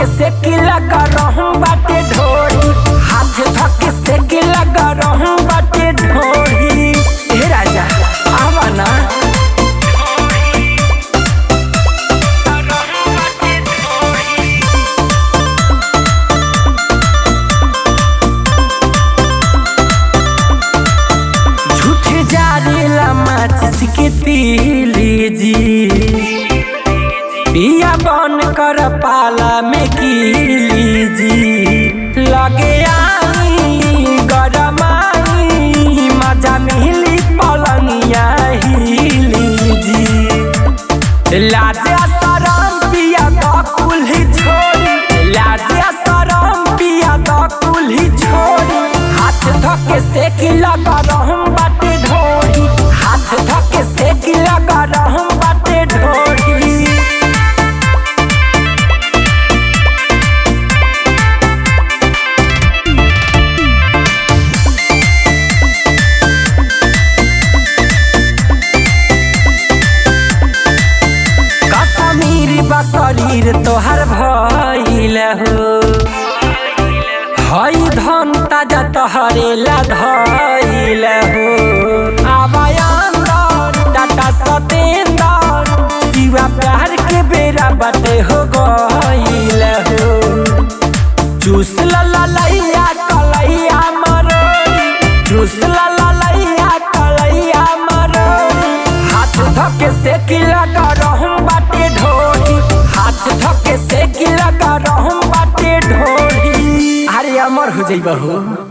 धके से की लगा रहूं बाटे ढोरी हाथ धके से की लगा रहूं बाटे ढोरी हे राजा आवा ना झूठे जारेला माचिस के तीली जी पिया बन कर पाला में कीली जी लगे आई गरमाई मजा मिली पलंगिया हिली जी लाजे सरम पिया द कुल्ही छोड़ी लाजे सरम पिया द कुल्ही छोड़ी हाथ धके से की लगा रहूं बाटे ढोरी हाथ धके से की लगा रहूं बाटे ढोरी कश्मीर बा शरीर तोहर भइल हो हई धन ताजा तोहरे ला धइल हो आबायांदर टाटा सतेंदर शिवा प्यार के बेरा बाटे हो गइल हो चूस ला ला लैया कलैया मरोरी चूस ला ला लैया कलैया मरोरी हाथ धके से की लगा रहूं बाटे ढोरी हाथ धके से की लगा रहूं बाटे ढोरी अरे अमर हो जइबा हो